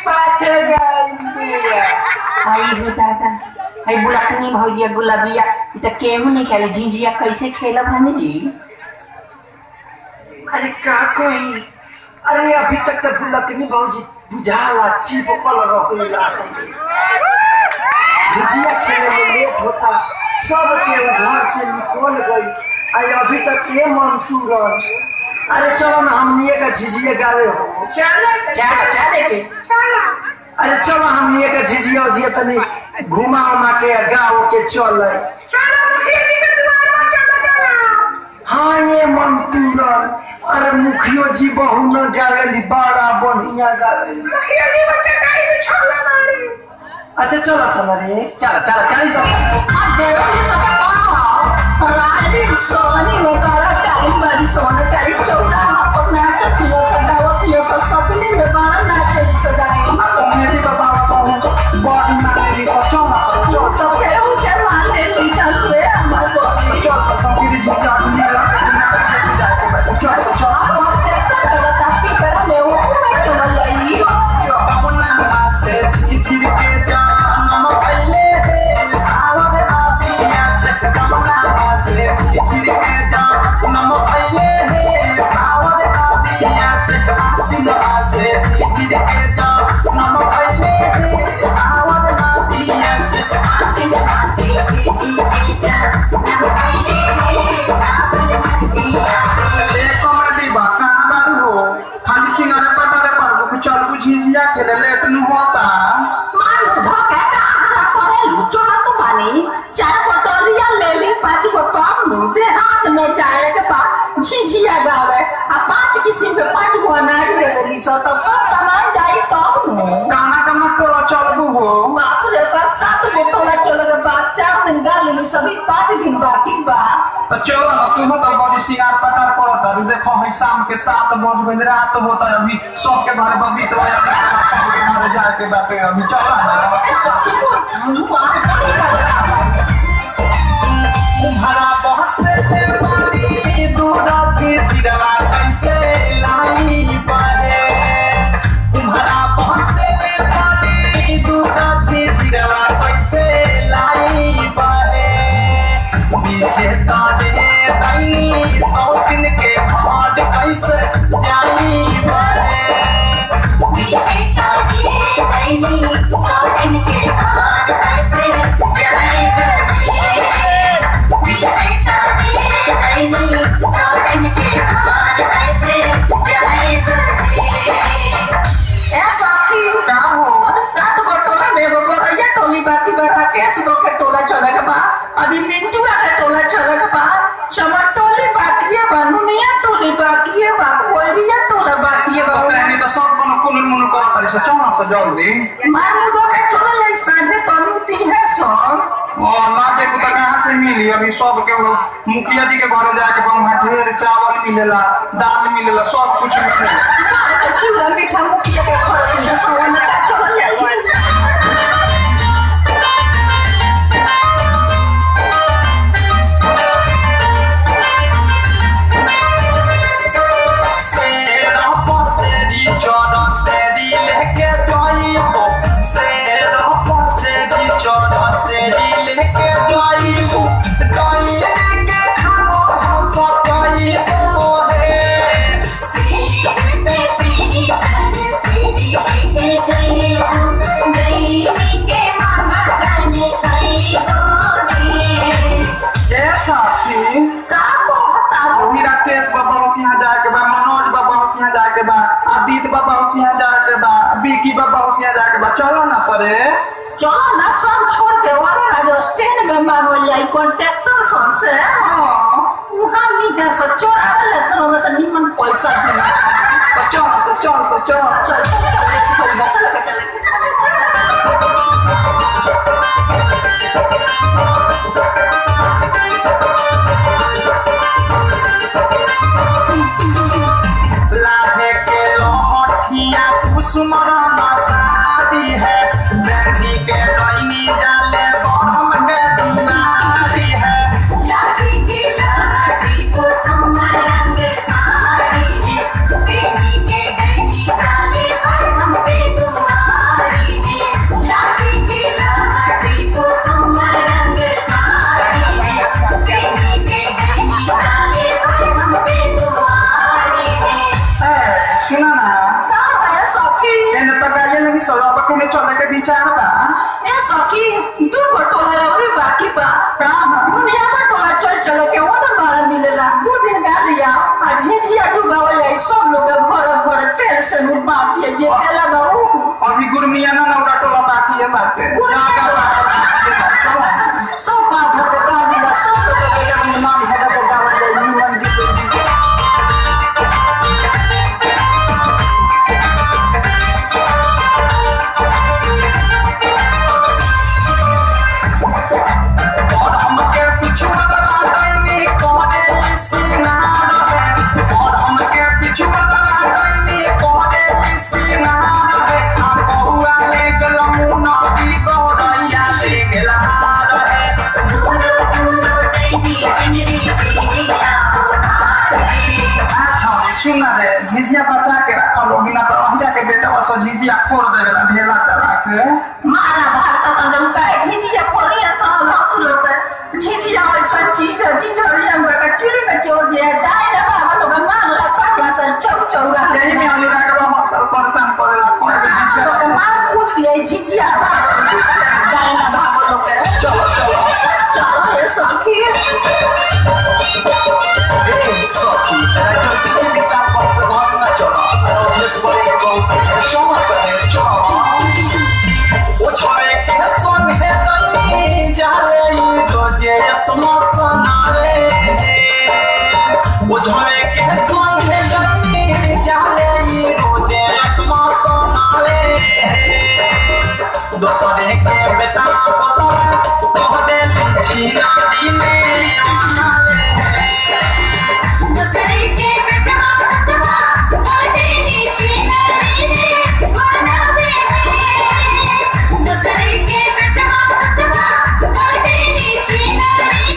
पाँच गई आई हो दादा आई बुलाकनी भौजिया गुलाबिया इ त केहू नहीं खेले झिझिया कैसे खेलब हने जी अरे का कोई अरे अभी तक तो बुलकनी भौजी बुझाला चिपकल रहेला झिझिया खेले में लेट होता सब के घर से निकल गई आई अभी तक ये मन तुरन अरे चलो ना हमनिए का झिझिया गावे हो चल चल के अरे चलो हमनिए का झिझिया उझिया तनी घुमा उमा के गाँव के चल हाँ ये मन तुरन अरे मुखियो जी बहु न गावेली बड़ा बढ़िया गावेली अच्छा चलो चलो रे चल चल चल सब सोनी में काला टाइम बड़ी सोना टाइम चौड़ा अपना चथियो सदावा पियो सब सपने में बारा नाचे सदाई मेरी बाबा बहु बड़ी मांगेली तो चलो चलो तो केहू के माने ली चल रे हमार बॉडी चल चल संगीत जी का दुनिया चल चल चल अब देखता चलो ताकि कर में वो में चल जाई से झिझिर के जानम पहले हे सावर आदिया से कमला से झिझिर के जानम पहले हे सावर आदिया से आसिन से झिझिर के जानम पहले हे सावर आदिया से आसिन आसे जी जी जा नम पहले है सावन हल्दिया ए कॉमेडी बा कहां बारू हो खाली सिंगारे पटारे पर चल कुछ झिझिया के ले लेट नु होता मानु धोके का हला करे लुचो तो मानी चार बोतलिया ले ली पांच गो तब नु दे हाथ में चाय के बा झिझिया गावे आ पांच किस्म के पांच गो अनाज दे देली सो तब सब सामान जाई तब नु गाना गाना टोला चलबू हो बाप रे बा सात बोतला चले के बाद चार दिन गाली में सभी पांच दिन बाकी बा तो चलो ना तुम तो बड़ी सिंगार पटार पड़ता है देखो है शाम के सात बज गए रात होता है अभी सबके बारे में बीत गया सबके बारे जाए के बाटे अभी चला ना ऐसा की बोल मार करी कर तुम्हारा बहुत से पानी दूध की चिड़वा कैसे लाई बहे तुम्हारा बहुत से पानी दूध की चिड़वा कैसे लाई बहे नीचे ताने दैनी सौकिन के भाड़ कैसे जाई बहे पीछे ताके दैनी सौतन के हाथ कैसे जाए पीछे ताके दैनी सौतन के हाथ कैसे जाए ऐसा की का हो अब सात गो टोला में एगो बरैया टोली बाकी बा राकेश गो के टोला चले के बा अभी मिंटुआ के टोला चले के बा चमन टोली बाकी है बा नुनिया टोली बाकी है बा कोयरिया टोला बाकी है बा नहीं तो सब कोनो कुन मुन करत रही से चला से जल्दी मारू दो के चले ले साझे कनुती है सब और लाके को कहाँ से मिली अभी सब के वो मुखिया जी के घर जाके वहाँ ढेर चावल मिलेला दाल मिलेला सब कुछ मिलेला मार के चिवड़ा मीठा मुखिया के घर के सब में का चले जाई सेरा पसेरी चोर सेरी लेके जाइबो सेरा पसेरी चोर सेरी लेके जाइबो जाई लेके खाबो हम सब जाइबो रे सीढ़ी पे सीढ़ी चढ़ सीढ़ी पे जाई नहीं के मामा गाने गाई होने ए साथी का कहता अभी राकेश बाबा के यहाँ जाके बा मनोज बाबा के यहाँ जाके बा आदित्य बाबा के यहाँ जाके बा बिकी बाबा के यहाँ जाके बा चलो ना सरे चलो ना सब छोड़ के वाले राजस्थान में मांगल जाई कॉन्ट्रैक्टर सन से वहाँ मीटर से चोरावे ले सर में से निमन पैसा दी तो चल से चल से चल चल चल चल चल चल चल चल लाहे के लोहठिया कुसुमर शादी है देखी के डैनी जाले बरम के दुलारी है लागी के लागी को सोना रंग साड़ी है बेबी के गई जाले हर हम पे दुआ सो अब केने चले के विचार बा ए सखी दू गो टोला रौरी बाकी बा का हम मुनिया में टोला चल चल के वो ना बारा मिलेला दू दिन गालिया आ झिझिया डुबावल जाई सब लोग भर भर तेल से नु बाप दिए जे तेला बा ऊ अभी गुरमिया ना नौरा टोला बाकी है बाटे गुरमिया जागा बाटे सब बात हो के गालिया सब लोग के गाँव में नाम है के गावल जाई निमन गीत गीत और हमके पिछुआ दैनी कोने सिंगार है और हमके पिछुआ दैनी कोने सिंगार है आ बहुआ ले गल मुना दी गोरैया ले गल हार है अच्छा सुन रे झिझिया बचा के रख लोगी ना तो हम जाके बेटा वसो झिझिया फोड़ देवेला ढेला चला के मारा भारत संगम का है झिझिया फोड़िया सब हम लोग झिझिया और सच्ची सच्ची जोड़ी हम का चुली में जोड़ दिया डायरा बाबा लोग मारला सकला सर चौ चौरा यही में हम लोग के मसल परेशान करेला कोई भी झिझिया लोग मार पूछ दिए झिझिया डायरा बाबा लोग चलो चलो चलो ये सखी Softy, and I don't think it's that one for one match or not. I don't miss what it go. Show us a nice job. वो छोरे के संग है तनी जाले ई रोजे समसनारे वो छोरे के संग है तनी जाले ई रोजे समसनारे दोसरे के बेटा पता तो दे छीना दीने दूसरे के बेटा तबा कर देनी छीना दीने बनावे दूसरे के बेटा तबा कर देनी छीना दीने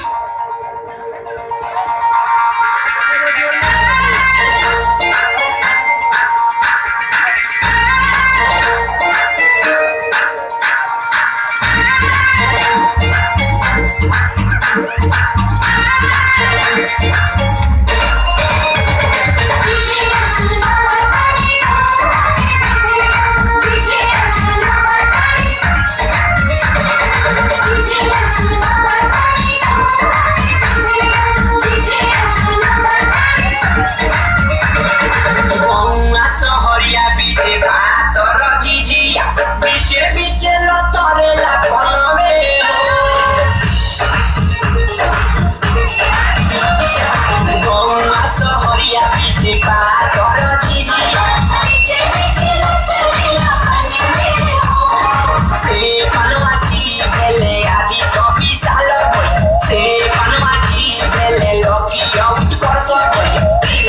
बौआ सहरिया बीचे भात र झिझिया बीचे बीचे लतरेला बनवे बौआ सहरिया बीचे भात र झिझिया बीचे बीचे लतरेला बनवे से बनवाची भेले आदि कवि साल भई से बनवाची भेले लकी आउट कर सबै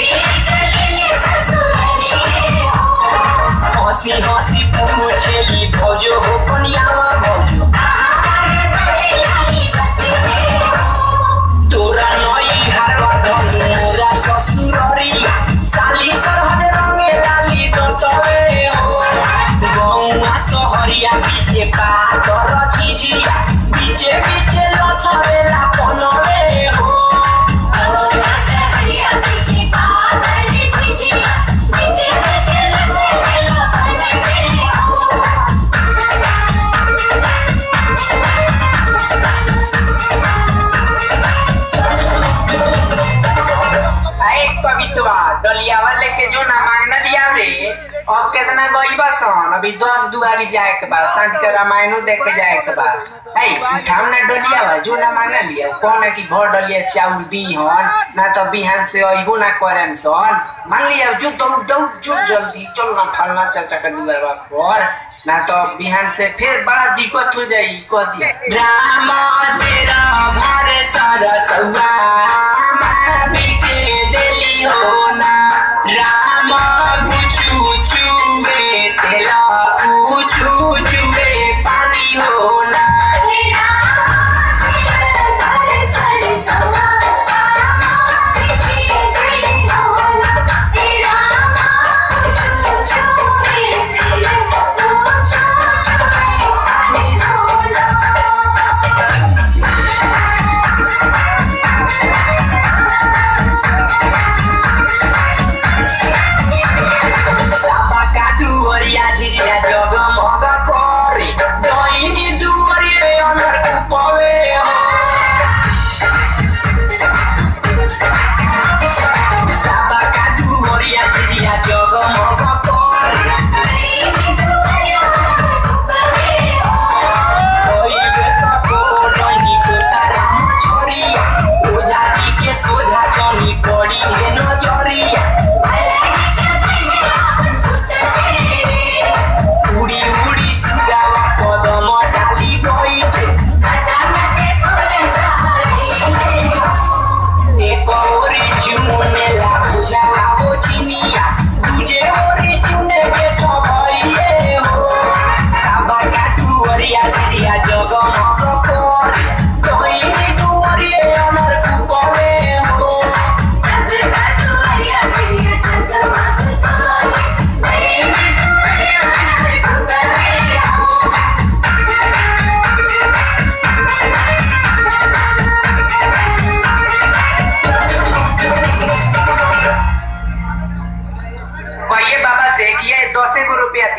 हसी हसी पूछेली भौजो हो कनियावा भौजो तोरा नई हारवा धनु मोरा ससुररिया साली सरहद रंगे डाली तो तवे हो गौआ सहरिया बीचे पातर झिझिया बीचे बीचे लथरेला पनवे हो आए कवितवा डलिया वाले के जो ना मांगना लिया रे अब कितना गई बसन अभी दस दुआरी जाए के बाद सांझ के रामायणो देख के जाए के बाद आई उठाव ना डलिया बा जो ना मांगना लिया कौन है कि भर डलिया चाउर दी हन ना तो बिहान से अइबो ना करेम सन मांग लिया जो दौड़ दौड़ जो जल्दी चल ना फलना चाचा का दुआर पर ना तो बिहान से फिर बड़ा दिक्कत हो जाई कह दिया राम से राम हरे सरसुआ बिके देली हो ना राम गुचू चुवे तेला गुचू चुवे पानी हो ना Thank you.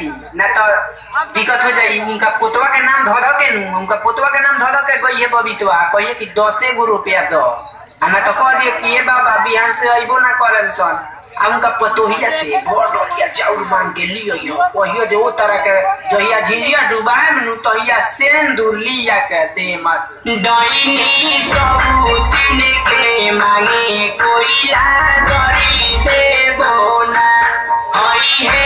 ना तो दिक्कत हो जाई उनका पोतवा के नाम धो धो के नु उनका पोतवा के नाम धो धो के गई है बबीतवा कहिए कि दसे गो रुपया दो आ ना तो कह दिए कि ये बाबा बिहान से अइबो ना करन सन आ उनका पतोहिया से भर डलिया चाउर मांग के लियो यो कहियो जो वो तरह के जहिया झिझिया डुबाए नु तहिया सेंदूर लिया के दे मत डईनी सबूतिन के मांगे कोइला करी देबो ना हई हे